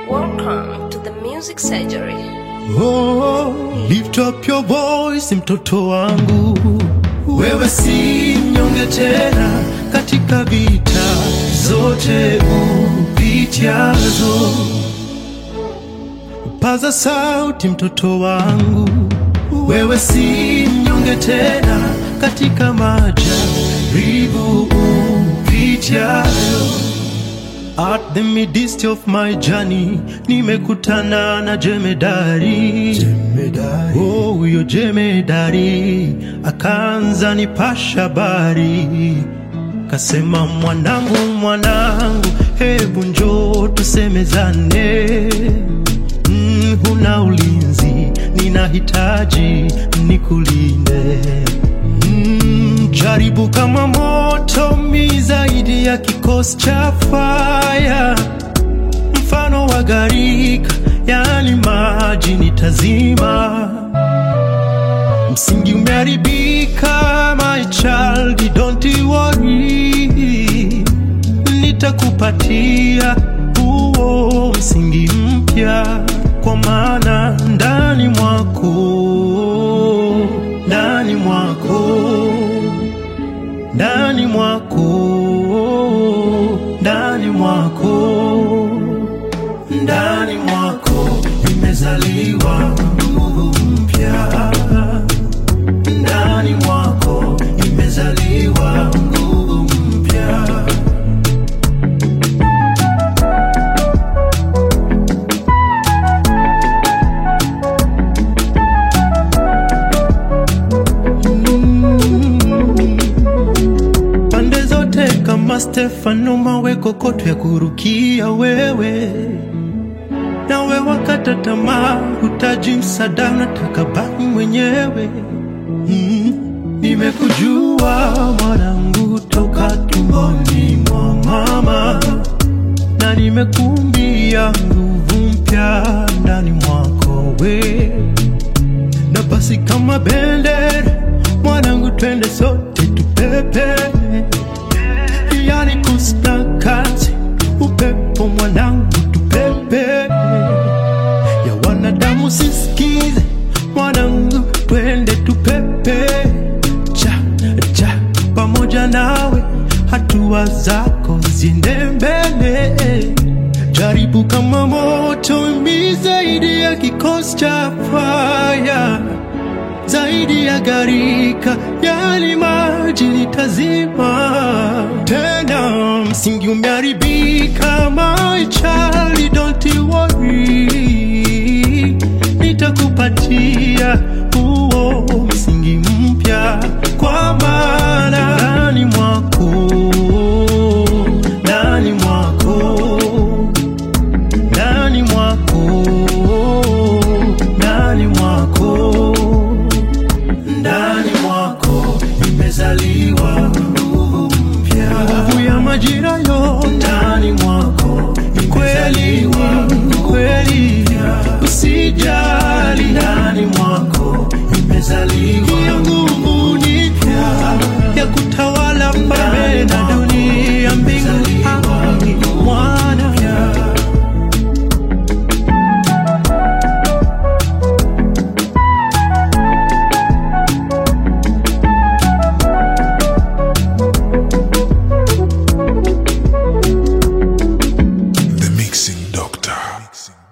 Welcome to the Music Surgery. Oh, lift up your voice mtoto wangu, wewe si mnyonge tena katika vita zote upitiazo. Paza sauti mtoto wangu, wewe si mnyonge tena katika majaribu upitiayo. At the midst of my journey nimekutana na jemedari, jemedari. Oh, huyo jemedari akaanza nipasha habari, kasema mwanangu, mwanangu, hebu njoo tusemezane. Mm, huna ulinzi, ninahitaji nikulinde. Mm, jaribu kama moto mi zaidi ya kikosi cha faya, mfano wa gharika, yani maji nitazima. Msingi umeharibika, my child, don't you worry, nitakupatia huo msingi mpya, kwa maana ndani mwako, ndani mwako ndani mwako, ndani mwako, ndani mwako imezaliwa nguvu mpya, ndani mwako imezaliwa nguvu mpya. pande zote kama Stefano, mawe kokoto ya kurukia wewe, nawe wakata tamaa, hutaji msaada, unataka baki mwenyewe. Mm, nimekujua mwanangu toka tumboni mwa mama, na nimekumbia nguvu mpya ndani mwako we na basi kama bendera mwanangu, twende sote tupepe, yani kusna kazi upepo mwanangu, tupepe ya wanadamu sisikize mwanangu, twende tupepe cha cha pamoja nawe, hatua zako ziende mbele jaribu kama moto mi zaidi ya kikosi cha faya, zaidi ya gharika, yali maji nitazima tena. Msingi umeharibika, my child, don't you worry, nitakupatia huo msingi mpya, kwa maana ndani mwako, ndani mwako ndani mwako, ndani mwako, ndani mwako imezaliwa nguvu mpya, nguvu ya majira yote ndani mwako imezaliwa kweli, usijali, ndani mwako imezaliwa hiyo nguvu ni mpya ya kutawala mbele na dunia, mbingu ardhi, mwana The Mixing Doctor.